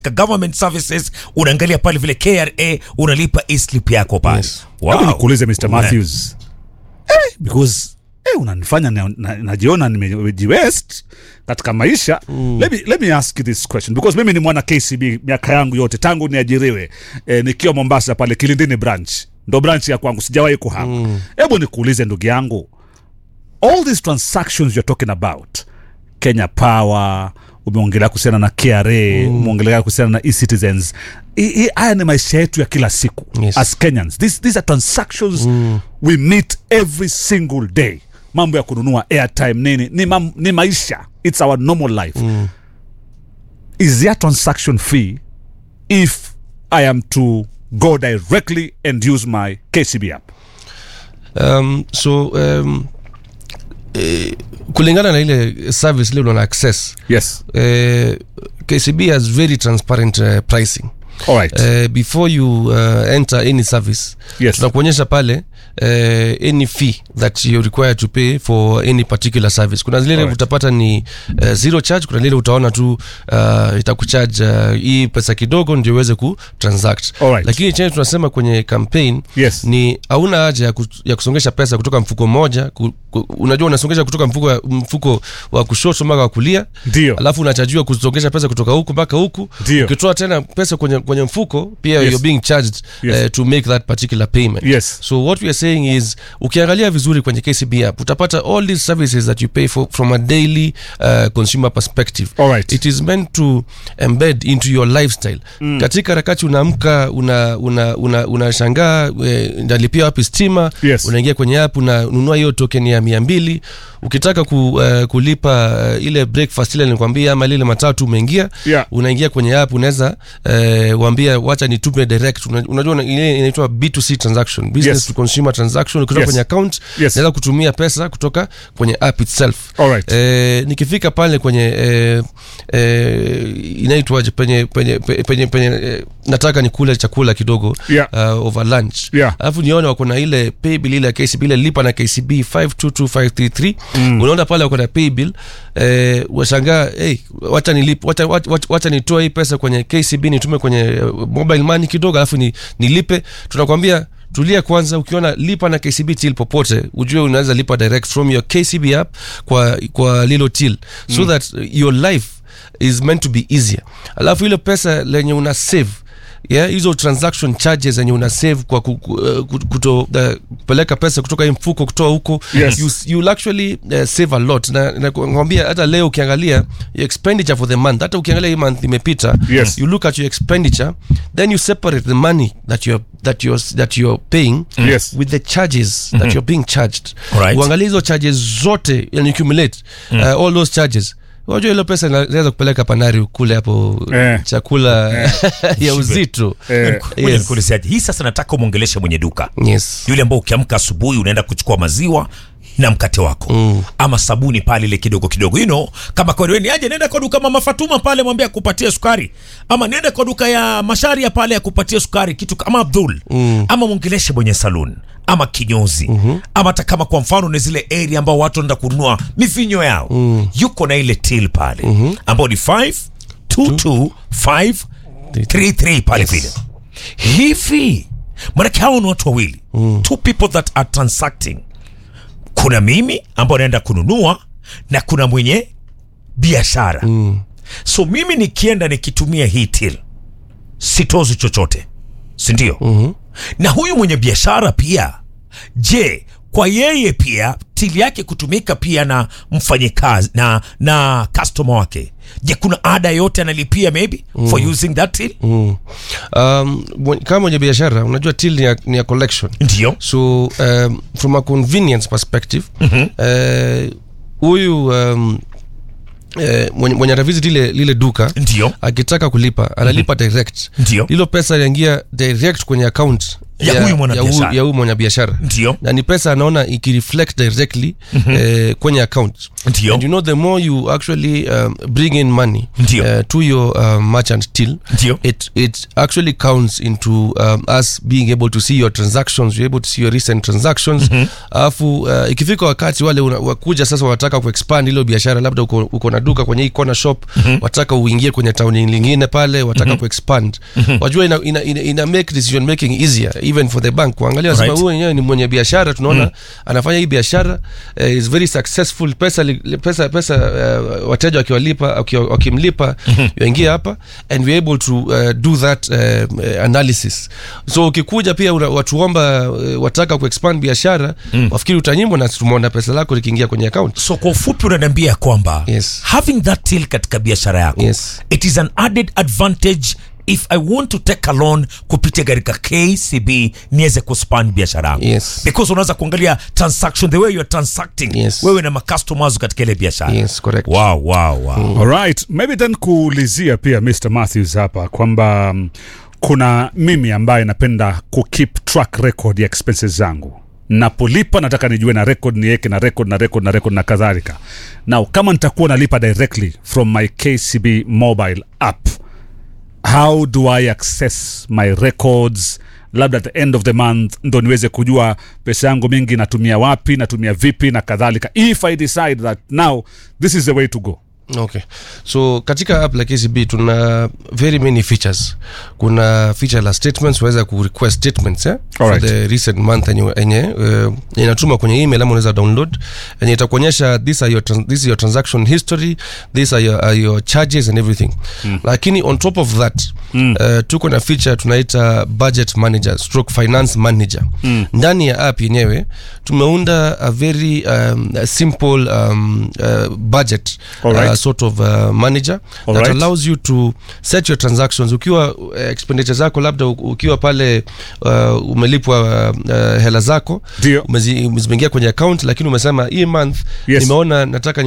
government services unaangalia pale vile KRA unalipa e-slip yako pale Yes. wow. Hebu nikuulize Mr. Matthews eh, because eh, unanifanya na- na- najiona nimejiwest katika maisha let, me, let me ask you this question because mimi ni mwana KCB miaka yangu yote tangu niajiriwe eh, nikiwa Mombasa pale Kilindini branch ndo branch ya kwangu sijawahi kuhama hebu nikuulize ndugu yangu all these transactions you're talking about Kenya Power umeongelea kuhusiana na KRA umeongelea kuhusiana na e-citizens I- i- haya ni maisha yetu ya kila siku Yes. as Kenyans these, these are transactions we meet every single day mambo ya kununua airtime nini ni, mam, ni maisha it's our normal life is there a transaction fee if I am to go directly and use my KCB app um, so um, eh, kulingana na ile service ile unaona access yes eh, kcb has very transparent uh, pricing all right uh, before you uh, enter any service Yes. tunakuonyesha pale uh, any fee that you require to pay for any particular service kuna zile Alright. utapata ni uh, zero charge kuna lile utaona tu uh, itakucharge uh, hii pesa kidogo ndio uweze ku transact Alright. lakini chenye tunasema kwenye campaign Yes. ni hauna haja ya, ku, ya kusongesha pesa kutoka mfuko mmoja ku, ku, unajua unasongesha kutoka mfuko, wa- mfuko wa kushoto mpaka wa kulia Ndio. alafu unachajiwa kusongesha pesa kutoka huku mpaka huku Ndio. ukitoa tena pesa kwenye, kwenye mfuko pia Yes. you're being charged Yes. uh, to make that particular payment Yes. so what we are saying is ukiangalia vizuri kwenye kcb app utapata all these services that you pay for from a daily uh, consumer perspective Alright. it is meant to embed into your lifestyle mm. katika harakati unaamka unashangaa una, una, unashangaa, eh, ndalipia wapi stima Yes. unaingia kwenye app unanunua hiyo token ya mia mbili ukitaka ku, uh, kulipa uh, ile breakfast ile nilikwambia ama lile matatu umeingia Yeah. unaingia kwenye app unaweza uh, waambia wacha nitume direct Una- unajua una- ile inaitwa b2c transaction business Yes. to consumer transaction ukitoka Yes. kwenye account Yes. naweza kutumia pesa kutoka kwenye app itself Alright. eh, nikifika pale kwenye eh, eh, inaitwaje penye penye penye, penye, penye eh, nataka nikule chakula kidogo Yeah. uh, over lunch Yeah. alafu nione wako na ile paybill ile ya kcb ile lipa na kcb 522533 mm. unaona pale wako na paybill eh, washangaa hey, wacha nilip wacha, wacha, wacha, wacha nitoe hii pesa kwenye kcb nitume kwenye eh, mobile money kidogo alafu ni, nilipe tunakwambia tulia kwanza ukiona lipa na kcb till popote ujue unaweza lipa direct from your kcb app kwa, kwa lilo till so that your life is meant to be easier alafu ile pesa lenye una save yeah, hizo transaction charges zenye una save kwa ku- ku- uh, ku- kuto uh, kupeleka pesa kutoka hii mfuko kutoa huko Yes. you, you'll actually uh, save a lot na nakwambia hata leo ukiangalia your expenditure for the month hata ukiangalia hii month imepita Yes. you look at your expenditure then you separate the money that you're, that you're, that you're paying Yes. with the charges that you're being charged Alright. uangalie hizo charges zote and accumulate uh, all those charges unajua ile pesa inaweza kupeleka panari kule hapo Eh. chakula ya uzito Eh, Ngoja Yes. nikuulize, hii sasa nataka umwongeleshe mwenye duka yes yule ambao ukiamka asubuhi unaenda kuchukua maziwa na mkate wako mm. ama sabuni pale ile kidogo kidogo you know, kama kwereweni aje nenda kwa duka mama Fatuma pale mwambie akupatie sukari ama nenda kwa duka ya Masharia pale akupatie sukari kitu kama Abdul mm. ama mwongeleshe mwenye saloon ama kinyozi mm-hmm. ama hata kama kwa mfano ni zile area ambao watu wanaenda kununua mivinyo yao mm. yuko na ile till pale mm-hmm. ambao ni 5 2 2 5 3 3 pale vile hivi manake hao ni watu wawili mm. two people that are transacting kuna mimi ambao naenda kununua na kuna mwenye biashara mm. so mimi nikienda nikitumia hii till sitozi chochote sindio mm-hmm. na huyu mwenye biashara pia je kwa yeye pia tili yake kutumika pia na mfanyikazi na na customer wake je kuna ada yote analipia maybe mm. for using that till mm. um, mwen- kama mwenye biashara unajua till ni ya, ni ya collection ndio so um, from a convenience perspective eh, huyu um, eh, mwenye, mwenye atavisit lile, lile duka ndio akitaka kulipa analipa direct Ndio. hilo pesa inaingia direct kwenye account Ya huyu mwanabiashara. ya huyu mwanabiashara Ndio. na ni pesa anaona ikireflect directly eh, kwenye account Ndio. and you know the more you actually um, bring in money Ndio. uh, to your um, merchant till Ndio. it, it actually counts into um, us being able to see your transactions you're able to see your recent transactions alafu uh, ikifika wakati wale una- wakuja sasa wanataka kuexpand hilo biashara labda uko, uko na duka kwenye hii corner shop wataka uingie kwenye tauni lingine pale wataka kuexpand wajua ina, ina, ina, ina make decision making easier even for the bank kuangalia Right. right. huyu wenyewe ni mwenye biashara tunaona anafanya hii biashara uh, is very successful pesa li- pesa pesa uh, wateja wakiwalipa wakiwa- wakimlipa yaingia hapa and we're able to uh, do that uh, uh, analysis so ukikuja pia una- watuomba uh, wataka kuexpand biashara wafikiri utanyimwa na tumeona pesa lako likiingia kwenye account so kwa ufupi unaniambia kwamba Yes. having that till katika biashara yako Yes. it is an added advantage if i want to take a loan kupitia katika kcb niweze kuspan biashara yangu Yes. because unaweza kuangalia transaction the way you're transacting Yes. wewe na macustomers katika ile biashara yes correct wow, wow, wow. Alright, maybe then kuulizia pia Mr. Matthews hapa kwamba mm, kuna mimi ambaye napenda kukeep track record ya expenses zangu napolipa nataka nijue na record niweke na record na record na record na kadhalika now kama nitakuwa nalipa directly from my kcb mobile app how do i access my records labda at the end of the month ndo niweze kujua pesa yangu mingi natumia wapi natumia vipi na kadhalika if i decide that now this is the way to go okay so katika app la kcb tuna very many features kuna feature la statements unaweza kurequest statements eh? for Alright. the recent month enye, enye uh, inatuma kwenye email ama unaweza download enye itakuonyesha this, are your, trans- this is your transaction history these are your, are your charges and everything mm. lakini on top of that mm. uh, tuko na feature tunaita budget manager stroke finance manager mm. ndani ya app yenyewe tumeunda a very um, a simple um, uh, budget Alright. uh, sort of uh, manager Alright. that allows you to set your transactions ukiwa uh, expenditure zako labda u- ukiwa pale uh, umelipwa uh, uh, hela zako Ndio. umezi- zimeingia kwenye account lakini umesema hii month Yes. nimeona nataka